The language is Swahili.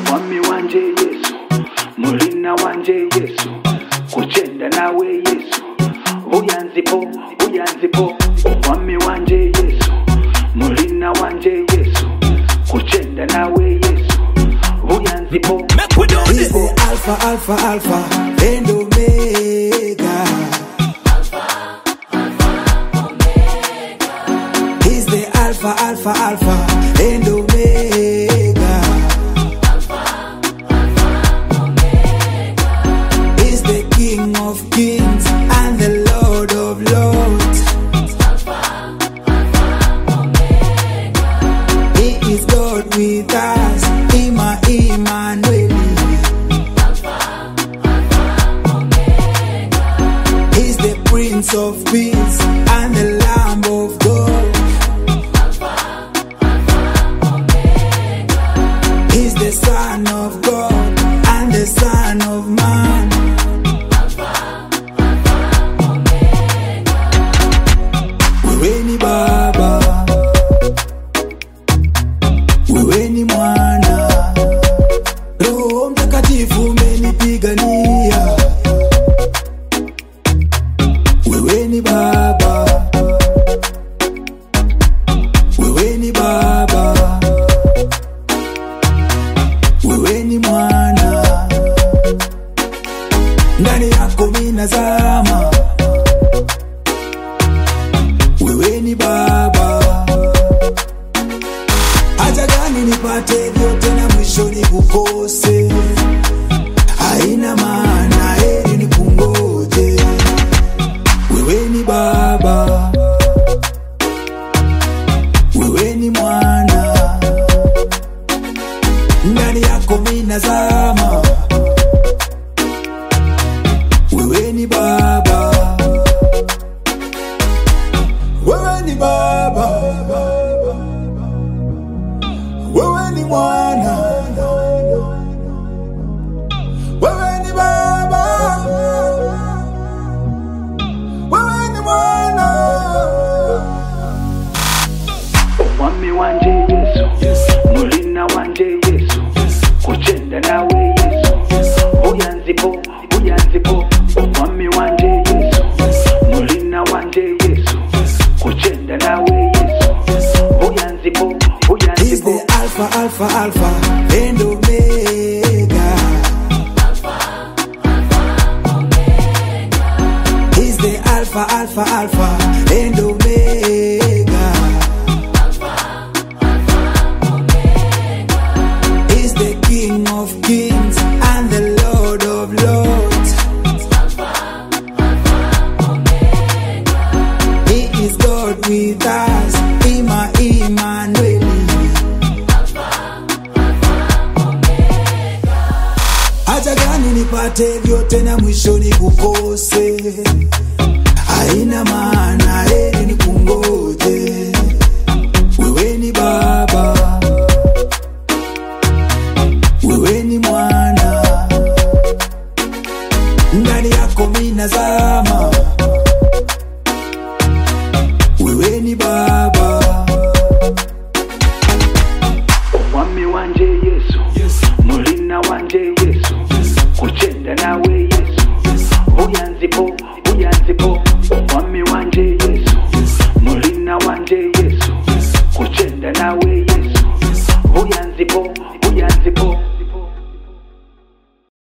omwami wanje yesu mulina wanje yesu kuchenda nawe yesu buyanzipo buyanzipo omwami wanje yesu mulina wanje yesu kuchenda nawe yesu buyanzipo Make we do He's this. the Alpha, Alpha, Alpha, and Omega. He's the Alpha, Alpha, Alpha, and Omega. He's the King of Kings and the Lord of Lords. He is God with us, Ima Emmanuel. He's the Prince of Peace and the Lamb of God. He's the Son of God and the Son of Man. Wewe ni Baba, wewe ni Mwana, Roho Mtakatifu umenipigania. Wewe ni Baba, wewe ni Baba, wewe ni Mwana, ndani yako minazama. Wewe ni Baba, haja gani nipate vyote na mwisho nikukose? Haina maana, heri nikungoje. Wewe ni Baba, wewe ni Mwana, ndani yako minazama. Wewe ni Baba, wewe ni Baba, wewe ni Mwana, wewe ni Baba. wewe ni mwana omwami wanje yesu mulina wanje yesu kuchenda nawe yesu buyanzipo buyanzipo omwami wanje yesu mulina wanje yesu kuchenda nawe yesu buyanzipo He's buyanzipo the Alpha, Alpha, Alpha, and Omega. He's the Alpha, Alpha, Alpha, and Omega. He's the King of Kings and the Lord of Lords. He is God with us, Ima Emmanuel. haja gani nipate vyote na mwisho nikukose? Haina maana, heri nikungoje. Wewe ni Baba, wewe ni Mwana, ndani yako minazama. Wewe ni Baba, omwami wanje yesu mulina wanje yesu kuchenda nawe yesu buyanzipo buyanzipo omwami wanje yesu mulina wanje yesu kuchenda nawe yesu buyanzipo buyanzipo